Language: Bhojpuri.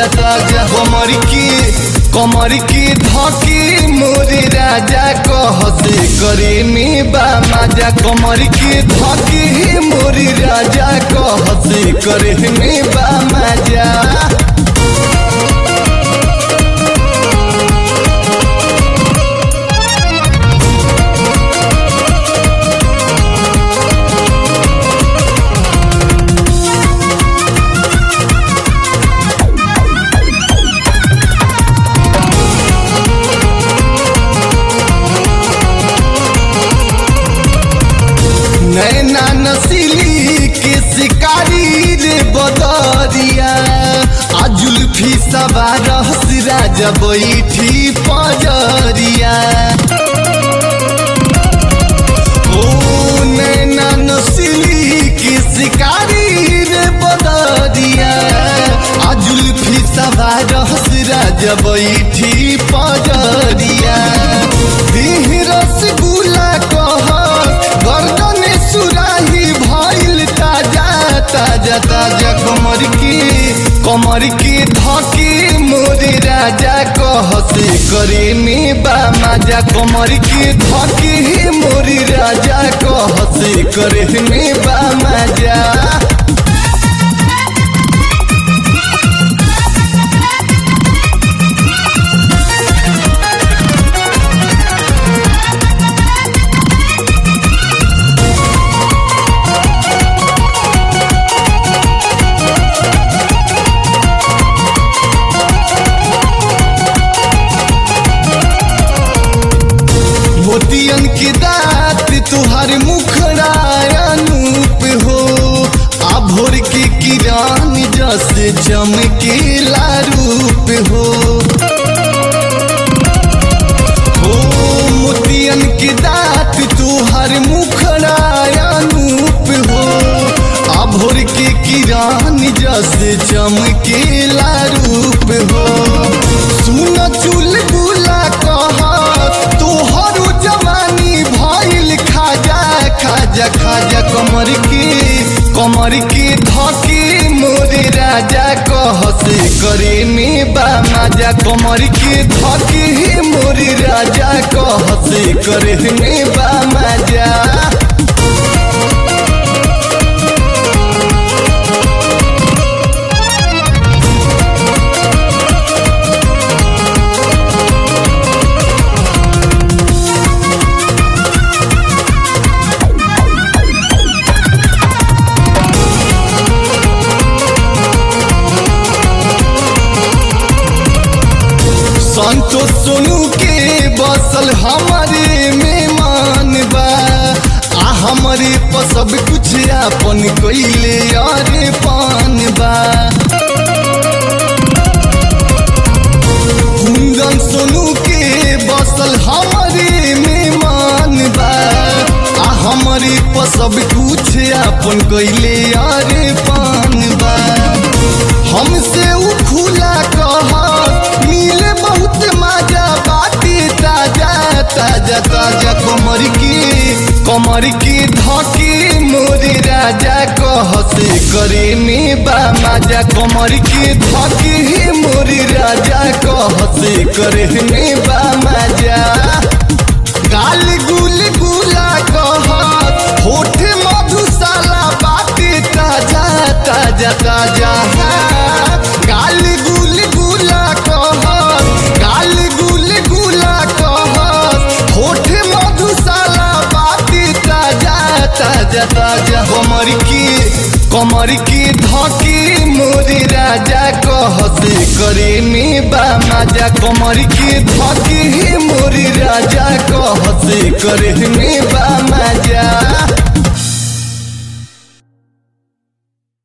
ताजा ताजा कमर की कमर की धकी मोरे राजा कहसे करे में बा मजा कमर की धकी मोरे राजा कहसे करे में बा मजा नैना नसीली के शिकारी रे बदरिया आ जुल्फी सवार राजा बैठी पजरिया ओ नैना नसीली के शिकारी रे बदरिया आ जुल्फी सवार राजा बैठी पजरिया देह रसगुल्ला कह गर्दन सुराही भइल ताजा ताजा ताजा कमर की कमर की धकी मोरे राजा कहसे करे में बा मजा कमर की धकी मोरे राजा कहसे करे में बा मजा मोतियन की दात तुहार मुखड़ा अनूप हो आ भोर के किरान जैसे चमकेला रूप हो हो मोतियन की दात तुहार मुखड़ा अनूप हो आ भोर के किरान जैसे चमकेला रूप हो सुन चुल बुला कह तोहर जवानी भइल खाजा खाजा खाजा कमर की कमर की धकी मोरे राजा कहसे करे में बा मजा कमर की धकी मोरे राजा कहसे करे में बा मजा संतोष सोनू के बसल हमारे मेहमान बा आ हमारे पर सब कुछ अपन कैले अरे पान बा कुंदन सोनू के बसल हमारे मेहमान बा आ हमारे पर सब कुछ अपन कैले अरे पान बा हमसे उ खुला कह मिले बहुत मजा बाती ताजा ताजा ताजा कमर की कमर की धकी मोरे राजा कहसे करे में बा मजा कमर की धकी मोरे राजा कहसे करे में बा मजा गाल गुल गुला कह होठ मधुशाला बाती ताजा ताजा ताजा गाल गुल गुला कह गाल गुल गुला कह होठ मधुशाला बाती ताजा ताजा ताजा कमर की कमर की धकी मोरे राजा कहसे करे में बा मजा कमर की धकी मोरे राजा कहसे करे में